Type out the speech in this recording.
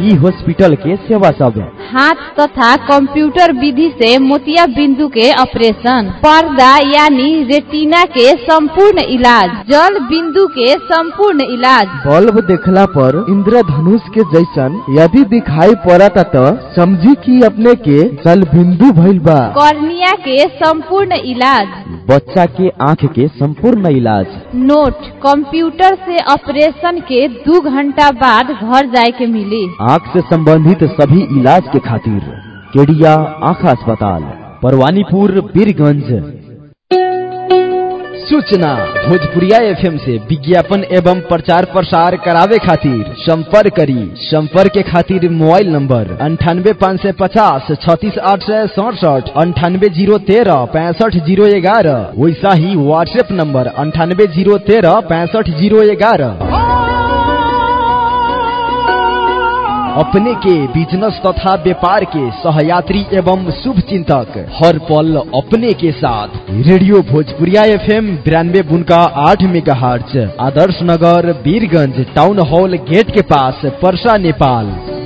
ई हॉस्पिटल के सेवा सब हाथ तथा कंप्यूटर विधि से मोतिया बिंदु के ऑपरेशन पर्दा यानी रेटिना के संपूर्ण इलाज जल बिंदु के संपूर्ण इलाज बल्ब देखला पर इंद्रधनुष के जैसन यदि दिखाई पड़ता तो समझी कि अपने के जल बिंदु भइल बा कॉर्निया के संपूर्ण इलाज बच्चा के आँख के संपूर्ण इलाज नोट कंप्यूटर से ऑपरेशन के दो घंटा बाद घर जाए के मिली आँख से संबंधित सभी इलाज के खातिर केडिया आँख अस्पताल परवानीपुर बीरगंज सूचना भोजपुरिया एफएम से विज्ञापन एवं प्रचार प्रसार करावे खातिर संपर्क करी संपर्क के खातिर मोबाइल नंबर अंठानवे पाँच सौ पचास छत्तीस आठ सौ सड़सठ अंठानवे जीरो तेरह पैंसठ जीरो ग्यारह वैसा ही व्हाट्सएप नंबर अंठानवे जीरो तेरह पैंसठ जीरो ग्यारह अपने के बिजनेस तथा व्यापार के सहयात्री एवं शुभ चिंतक हर पल अपने के साथ रेडियो भोजपुरिया एफ एम बिरानवे बुनका आठ मेगा आदर्श नगर बीरगंज टाउन हॉल गेट के पास परसा नेपाल